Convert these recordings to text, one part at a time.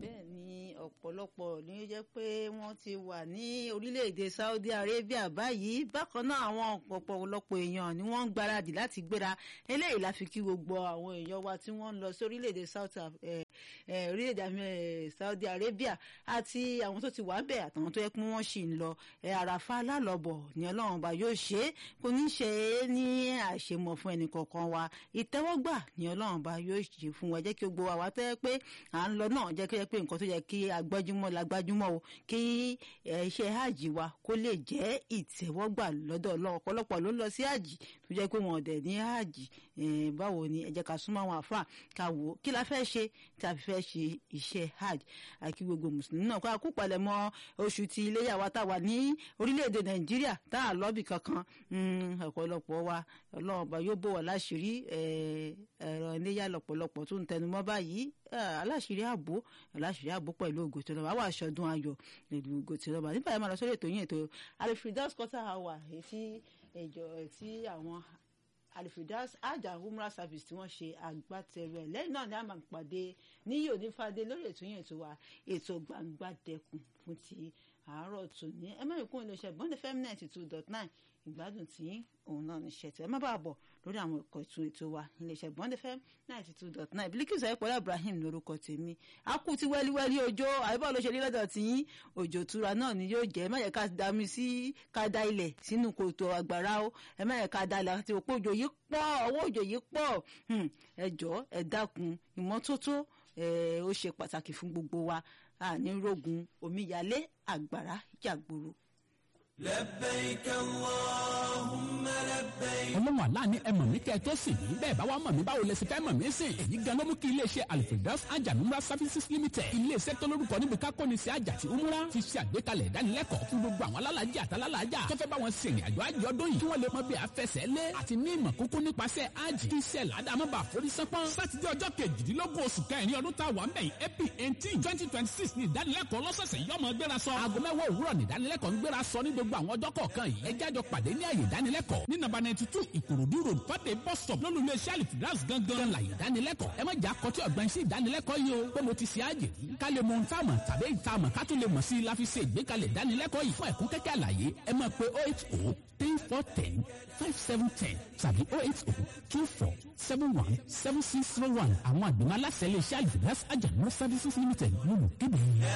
bẹ́ẹ̀ ni ọ̀pọ̀lọpọ̀ ní ó jẹ́ pé wọ́n ti wà ní orílẹ̀-èdè Saudi Arabia báyìí bákan náà àwọn ọ̀pọ̀lọpọ̀ èèyàn ni wọ́n ń gbáradì láti gbéra eléyìí la fi kí gbogbo àwọn èèyàn wa tí wọ́n ń lọ sí orílẹ̀-èdè orílẹ̀-èdè Saudi Arabia àti àwọn tó ti wà bẹ́ẹ̀ àtàwọn tó yẹ pé wọ́n sì ń lọ àràfà alálọ́bọ̀ ni ọlọ́run ọba yóò ṣe é kò ní ṣe é ní àṣemọ̀ fún ẹnì kọ̀ọ̀kan wa ìtẹ́wọ́gbà ni ọlọ́run ọba yóò ṣe fún wa jẹ́ kí gbogbo wa wá tẹ́ pé à ń lọ náà jẹ́ kí ẹ pé nǹkan tó yẹ kí agbájúmọ́ la gbájúmọ́ o kí iṣẹ́ hajj wa kó lè jẹ́ ìtẹ́wọ́gbà lọ́dọ̀ ọlọ́run ọ̀pọ̀lọpọ̀ ló ń lọ sí hajj tó jẹ́ pé wọn dẹ̀ ní hajj báwo ni ẹ jẹ́ ká súnmọ́ àwọn àfáà ká wò ó kí la fẹ́ ṣe tí a fi fẹ́ ṣe iṣẹ́ hajj àkí gbogbo mùsùlùmí náà kó a kú palẹ̀ mọ́ oṣù tí iléyà wa tá a wà ní orílẹ̀-èdè nàìjíríà tá a lọ́bì kankan ọ̀pọ̀lọpọ̀ wa ọlọ́run ọba yóò bò wá láṣìírí ẹ̀rọ iléyà lọ́pọ̀lọpọ̀ tó ń tẹnumọ́ báyìí aláṣìírí ààbò aláṣìírí ààbò pẹ̀lú ògo tí ọlọ́ba wà aṣọ́dún ayọ̀ pẹ̀lú ògo tí ọlọ́ba nígbà yẹn máa lọ sórí ètò yín ètò alifridas quarter hour èyí tí ẹjọ tí àwọn alifridas ajá umrah service tí wọ́n ṣe agbátẹrù ẹ̀ lẹ́yìn náà ni a máa pàdé ní onífàdé lórí ètò yín ètò wa ètò gbangba dẹkùn fún ti àárọ̀ tòní ẹ má ìkún iléeṣẹ́ bond fm ninety two dot nine ìgbádùn tí òun náà ní ṣẹ̀tẹ̀ ẹ má bàa bọ̀ lórí àwọn ẹ̀kọ́ ètò ètò wa iléeṣẹ́ bond fm ninety two dot nine Bilikisu ayípọ̀lá Ibrahim lórúkọ tèmi a kú ti wẹ́líwẹ́lí òjò àyíbọ̀ ló ṣe rí lọ́dọ̀ tí òjò tura náà ni yóò jẹ́ ẹ má yẹ ká da mi sí ká da ilẹ̀ sínú kòtò àgbàrá o ẹ má yẹ ká da ilẹ̀ àti òpó òjò yìí pọ̀ ọwọ́ òjò yìí pọ̀ ẹ jọ̀ọ́ ẹ dákun ìmọ́tótó ó ṣe pàtàkì fún gbogbo wa àní rogun omíyalé àgbàrá jàgbòrò لبيك اللهم لبيك. ọlọ́run àlá ni ẹ mọ̀ mí kẹ́ ẹ tó sìn mí bẹ́ẹ̀ bá wá mọ̀ mí báwo lẹ sì fẹ́ mọ̀ mí sìn èyí gan ló mú kí iléeṣẹ́ alifredos ajanumra services limited iléeṣẹ́ tó lórúkọ níbi kákọ́ni sí àjà tí umra fi ṣe àgbékalẹ̀ ìdánilẹ́kọ̀ọ́ fún gbogbo àwọn alálàájì àtàlálàájà tó fẹ́ bá wọn ṣe ìrìn àjò àjò ọdún yìí kí wọ́n lè mọ bí afẹsẹ̀ lé àti ní ìmọ̀ kókó nípasẹ̀ àjì kí iṣẹ́ làdàmọ́ bá forí sánpọ́n sátidé ọjọ́ kejìdínlógún oṣù kẹrin ọdún tá a wà ń bẹ̀ yìí april eighteen twenty twenty six ní ìdánilẹ́kọ̀ọ́ lọ́sọ̀ọ̀sẹ̀ yọmọ gbéra sọ aago mẹ́wàá òwúrọ̀ ní ìdánilẹ́kọ̀ọ́ ń gbéra sọ ní gbogbo àwọn ọjọ́ kọ̀ọ̀kan yìí ẹ jájọ pàdé ní àyè ìdánilẹ́kọ̀ọ́ ní nàbà ninety two ìkòròdú road fàdé bus stop lólu ilé iṣẹ́ alifidras gangan láyè ìdánilẹ́kọ̀ọ́ ẹ má jà kọtí ọ̀gbọ́n sí ìdánilẹ́kọ̀ọ́ yìí o pé mo ti ṣe àjè rí ká lè mọ ohun táàmù tàbí ìtààmù ká tún lè mọ̀ sí i la fi ṣe ìgbékalẹ̀ ìdánilẹ́kọ̀ọ́ yìí fún ẹ̀kún kẹ́kẹ́ àlàyé ẹ máa pe oh eight oh three four ten five seven ten tàbí oh eight oh two four seven one seven six zero one àwọn àgbìmọ̀ aláṣẹ ilé iṣẹ́ alifidras ajanumọ services limited lólu kéde.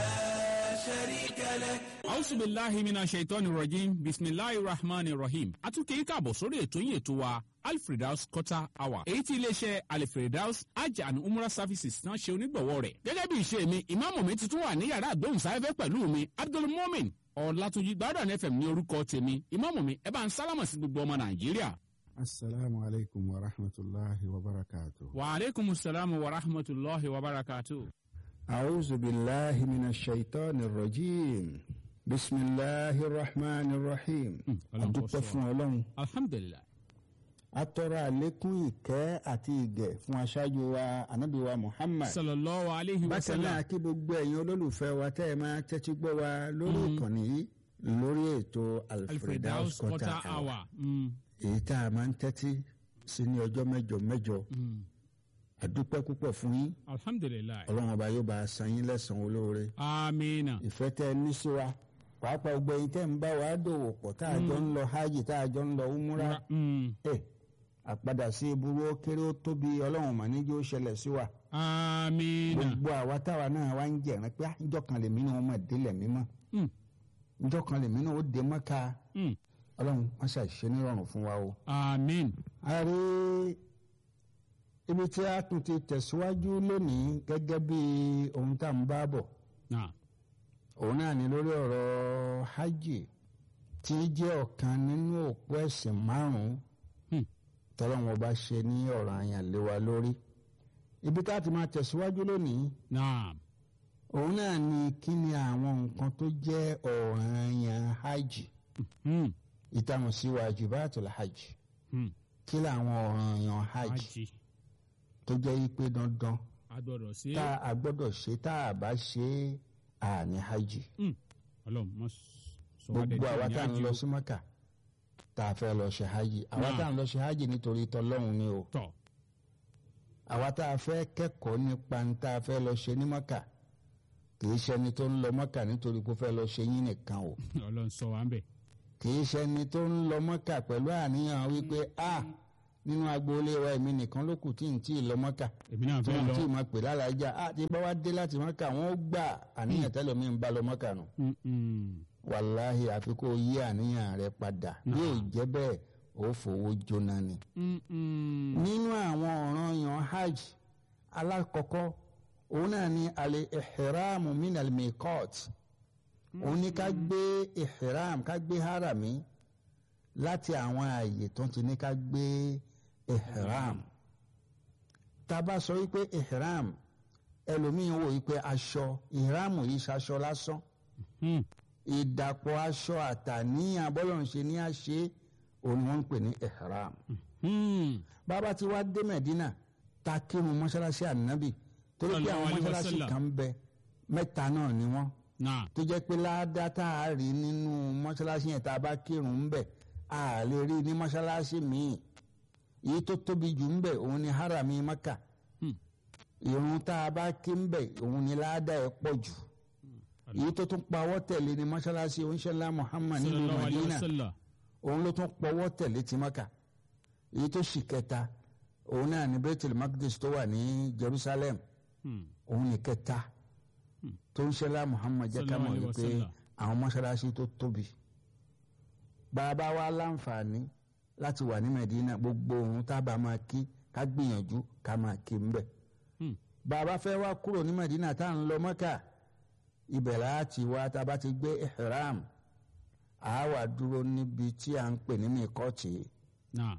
شريك لك Auzu billahi mina shaitani rajim bisimilahi rahman rahim atunke káàbọ̀ sórí ètò yín ètò wa alfredaus quarter hour èyí tí iléeṣẹ́ alfredaus hajj and umrah services náà ṣe onígbọ̀wọ́ rẹ̀ gẹ́gẹ́ bí ìṣe mi ìmáàmù mi ti tún wà ní yàrá àgbóhùnsáfẹ́fẹ́ pẹ̀lú mi abdulmumin ọ̀làtúnjì gbádùn fm ní orúkọ tèmi ìmáàmù mi ẹ bá ń sálámà sí gbogbo ọmọ nàìjíríà. Assalamu alaikum wa rahmatullahi wa barakatuh. wa aleykum salaam wa rahmatulahi wa barakatuh. A'udhu billahi minash shaitanir rajim. Bismillahir rahmanir rahim. Ọlọ́run kó Adúpẹ́ ṣọ́ fún Ọlọ́run. alhamdulilah Atọ́rọ àlékún ìkẹ́ àti ìgẹ̀ fún aṣáájú wa Ànábì wa Muhammad. sallallahu alayhi wa Bákan sallam náà kí gbogbo ẹ̀yin olólùfẹ́ wa tẹ́ ẹ máa tẹ́tí gbọ́ wa lórí ìkànnì yìí lórí ètò alfredaus Alfredaus quarter Quarter Hour. hour. Mm, Èyí tá a máa ń tẹ́tí sí ní ọjọ́ mẹ́jọ mẹ́jọ. mm. Àdúpẹ́ púpọ̀ fún yín. alhamdulilah Ọlọ́run ọba yóò bá a san yín lẹ́san olóore. amiina. ìfẹ́ tẹ́ ẹ ní sí wa pàápàá gbogbo ẹ̀yin tẹ́ ń bá wa dòwò pọ̀ tá a jọ ń lọ hajj tá a jọ ń lọ umura Mm. ẹ̀ àpadà sí ìburú ó kéré ó tóbi ọlọ́run mà níjó ṣẹlẹ̀ sí wa amiina. gbogbo àwa táwa náà wá ń jẹ̀rán pé ah, ìjọ kan lèmi náà mọ̀ délẹ̀ mímọ́ Mm. ìjọ kan lèmi náà ó dé mọ́ka Mm. ọlọ́run wọ́n ṣàṣìṣe nírọ̀rùn fún wa o. amin. a rí ibi tí a tún ti tẹ̀síwájú lónìí gẹ́gẹ́ bí ohun tá à ń bá bọ̀ na òun náà ni lórí ọ̀rọ̀ hajj tí í jẹ́ ọ̀kan nínú òpó ẹ̀sìn márùn-ún Hmm. tọ́lọ́wọ́n bá ṣe ní ọ̀rọ̀ àyàn lé wa lórí. ibi tá a ti máa tẹ̀síwájú lónìí na òun náà ni kí ni àwọn nǹkan tó jẹ́ ọ̀ranyàn hajj mm. ìtàwọn sí wajibatul hajj Mm. kí làwọn ọ̀ranyàn hajj ají tó jẹ́ yí pé dandan agbọ́dọ̀ sí. tá a gbọ́dọ̀ ṣe tá a bá ṣe é àní hajj. Mm. Ọlọ́run mọ sọ wá dé gbogbo àwa tí tá à ń ní lọ ají sí mọ́kà tá a fẹ́ lọ ṣe hajj àwa Náà. tá à ń lọ ṣe hajj nítorí tọlọ́run ni o tọ̀ àwa tá a fẹ́ kẹ́kọ̀ọ́ nípa ní tá a fẹ́ lọ ṣe ní mọ́kà kì í ṣẹni tó ń lọ mọ́kà nítorí pé ó fẹ́ lọ ṣe yín nìkan o ọlọ́run sọ wa ń bẹ̀. kì í ṣẹni tó ń lọ mọ́kà pẹ̀lú àníyàn wípé a nínú agboolé wa èmi nìkan ló kù tí n tí ì lọ mọ́kà èmi náà tí fẹ́ wọ́n lọ. tí ì máa pè lálàájá a ti bá wa dé láti mọ́kà wọ́n ó gbà àníyàn tẹ́lẹ̀ mi ń bá lọ mọ́kà nù Mm, mm. wàláhì àfi kó o yí àníyàn rẹ padà bí ò jẹ́ bẹ́ẹ̀ ó fowó jóná ni. Mm, mm. nínú àwọn ọ̀ràn yan hajj alákọ̀ọ́kọ́ òun náà ni alẹ́ ihramu min al-miqat òun ni ká gbé ihram ká gbé harami láti àwọn ààyè tó ti ní ká gbé ihram tá a bá sọ wípé ihram ẹlòmíín wò wípé aṣọ ihram yìí ṣaṣọ lásán Mm. ìdàpọ̀ aṣọ àtàníyàn bọ́lọ̀ ń ṣe ní àṣẹ òun ni wọ́n ń pè ní ihram Mm. bàbá tí wàá dé mẹ̀dínà ta kírun mọ́ṣáláṣí ànábì torí pé Sallallahu àwọn alaihi mọ́ṣáláṣí wasallam. kan ń bẹ mẹ́ta náà ni wọ́n náà. tó jẹ́ pé ládàá tá a rí nínú mọ́ṣáláṣí yẹn tá a bá kírun ń bẹ a lè rí ní mọ́ṣáláṣí míì èyí tó tóbi jù ń bẹ òun ni harami maka Hmm. ìrun tá a bá kí ń bẹ òun ni ládàá ẹ̀ pọ̀ jù èyí tó tún pawọ́ tẹ̀lé ní mọ́ṣáláṣí oníṣẹ́lá muhammad nílùú sallallahu alaihi madina wasallam. òun ló tún pọwọ́ tẹ̀lé ti maka èyí tó sì kẹta òun náà ní bethel magdis tó wà ní jerusalem Mm. òun ní kẹta tó ń ṣẹlá muhammad jẹ́ ká mọ̀ Sallallahu alaihi wípé wasallam. àwọn mọ́ṣáláṣí tó tóbi bàbá wa láǹfààní láti wà ní medina gbogbo òun tábà máa kí ká gbìyànjú ká máa kí ń bẹ̀ Mm. bàbá fẹ́ wá kúrò ní medina tá à ń lọ mọ́kà ibẹ̀ láti wá tá a bá ti gbé ihram àá wà dúró níbi tí à ń pè ní mìkọ́tì náà.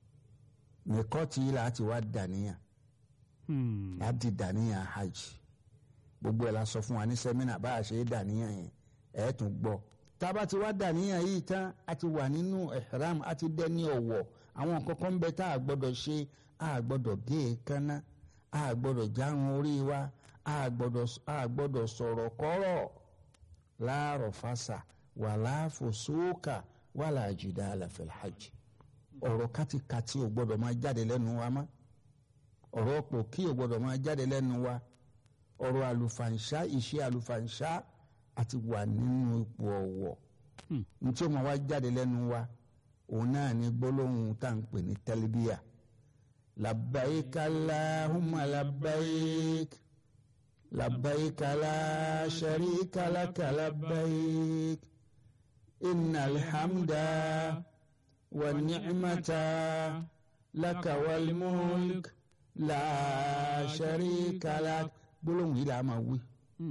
mìkọ́tì yìí láti wá dàníyàn Mm. láti dàníyàn hajj gbogbo ẹ̀ la sọ fún wa ní sẹ́mínà bá a ṣe é dàníyàn yẹn ẹ̀ tún gbọ́ tá a bá ti wá dàníyàn yìí tán a ti wà nínú ihram a ti dẹ́ni ọ̀wọ̀ àwọn nǹkan kan bẹ tá a gbọ́dọ̀ ṣe a gbọ́dọ̀ gé e kánná a gbọ́dọ̀ járun orí wa a gbọ́dọ̀ a gbọ́dọ̀ sọ̀rọ̀ kọ́rọ̀ láàrọ̀ fásà wàlá fòsókà wàlá jidala fil hajj ọ̀rọ̀ kátikàti ò gbọ́dọ̀ máa jáde lẹ́nu wa mọ́ ọ̀rọ̀ pò kí ò gbọ́dọ̀ máa jáde lẹ́nu wa ọ̀rọ̀ àlùfàǹṣá ìṣe àlùfàǹṣá àti wà nínú ipò ọ̀wọ̀ Hmm. ní tí ó máa wá jáde lẹ́nu wa òun náà ní gbólóhùn tá à ń pè ní tẹlifíà labbaik allahumma labbaik labbaik la sharika laka labbaik innal hamda wa ni'mata laka wal mulk la sharika lak gbólóhùn yìí là á máa wí Mm.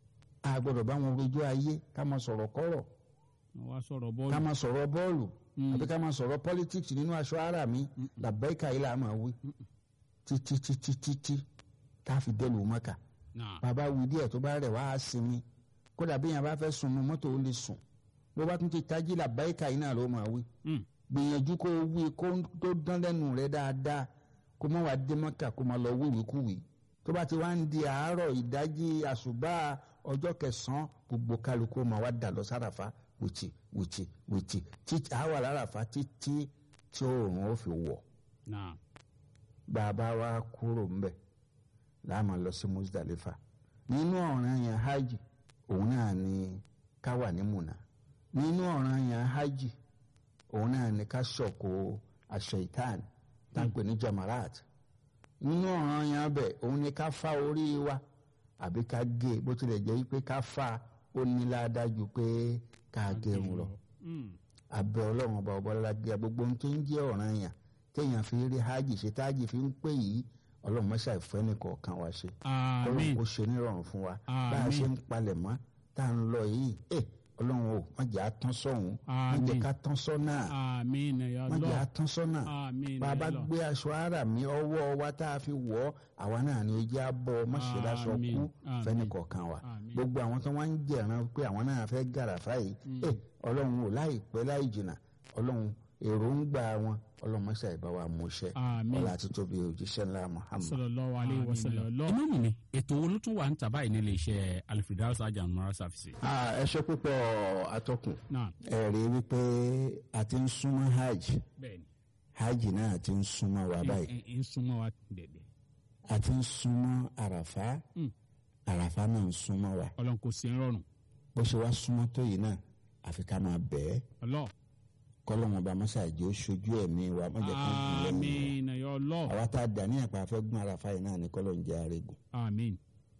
a gbọ́dọ̀ bá wọn rojọ́ ayé ká máa sọ̀rọ̀ kọ́rọ̀ wọ́n wá sọ̀rọ̀ ká bọ́ọ̀lù. máa sọ̀rọ̀ bọ́ọ̀lù Mm. àbí ká máa sọ̀rọ̀ politics nínú aṣọ ara mi làbẹ́ẹ̀ka yìí là á máa wí títí títí títí tá a fi dẹ́lu mọ́kà náà. bàbá wí díẹ̀ tó bá rẹ̀ wá á sinmi kódà bí yẹn bá fẹ́ sùn nu mọ́tò ó lè sùn bó bá tún ti tají làbẹ́ẹ̀ka yìí náà ló máa wí Mm. gbìyànjú kó o wí kó tó dán lẹ́nu rẹ dáadáa kó má wàá dé mọ́kà kó má lọ wíwì kúwì tó bá ti wá ń di àárọ̀ ìdájí àṣùbà ọjọ́ kẹsàn-án gbogbo kálukú máa wá dà lọ sáràfà wìtì wìtì wìtì títí àwa láràfà títí tí oòrùn ó fi wọ̀ náà. bàbá wa kúrò ńbẹ̀ láàmú lọ sí Muzdalifa nínú ọ̀ràn yẹn hajj òun náà ni ká wà ní Mùnà nínú ọ̀ràn yẹn hajj òun náà ni ká ṣọ̀kò aṣọ ìtàn táǹpẹ̀ ní jamarat nínú ọ̀ràn yẹn bẹ̀ òun ni ká fa orí wa àbí ká gé bó tilẹ̀ jẹ́ pé ká fa ó ní ládájú pé ká gẹrun lọ Mm. abẹ ọlọ́run ọba ọba ọlọ́dẹ gbogbo ohun tó ń jẹ́ ọ̀ràn yẹn téèyàn fi rí hajj ṣe tájì fi ń pè yìí ọlọ́run mọ́ṣá ìfẹ́ nìkọ̀ọ̀kan wa ṣe ọlọ́run àmín. kò ṣe nírọ̀rùn fún wa bá a Àmín. ṣe ń palẹ̀ mọ́ tá à ń lọ yìí ẹ ọlọ́run o má jẹ́ àtán sọ̀hún má jẹ́ Àmín. ká tán sọ́nà àmín ya má jẹ́ Allah. àtán sọ́nà àmín bá a ya bá Allah. gbé aṣọ ara mi ọwọ́ wa tá a fi wọ̀ ọ́ àwa náà ni ojú àbọ̀ mọ́ṣẹ́láṣọ Àmín. kú Àmín. fẹ́nìkọ̀ọ̀kan wa Àmín. gbogbo àwọn tó wá ń jẹ̀ràn pé àwọn náà fẹ́ gàràfà yìí ẹ ọlọ́run ò láìpẹ́ láì jìnnà ọlọ́run èròǹgbà wọn ọlọ́run mọ́ṣá ìbá wa mú iṣẹ́ Àmín. ọlá àti tóbi òjíṣẹ́ ńlá Muhammad. sallallahu alayhi wa sallam. inú mi ni ètò wo ló tún wà ń tà báyìí nílé iṣẹ́ alifidus ajamura services. Ah, ẹ ṣe púpọ̀ atọ́kùn náà ẹ rí i wípé a ti ń súnmọ́ hajj bẹ́ẹ̀ni hajj náà ti ń súnmọ́ wa báyìí ẹ ẹ ń súnmọ́ wa dẹ̀dẹ̀. a ti ń súnmọ́ àràfá Mm. àràfà náà ń súnmọ́ wa ọlọ́run kò sí ń rọrùn bó ṣe wá súnmọ́ tó yìí náà àfi ká máa bẹ̀ẹ́ ọlọ́ kọ́lọ́mọ bá mọ́ṣáàjì ó ṣojú ẹ̀mí wa mọ́jọ́ kan gùn lẹ́yìn àmín ẹ̀yọ́ ọlọ́ wa àwa tá a dà ní àpá afẹ́ gún àràfà yìí náà ní kọ́lọ́ ń jẹ́ àrègùn àmín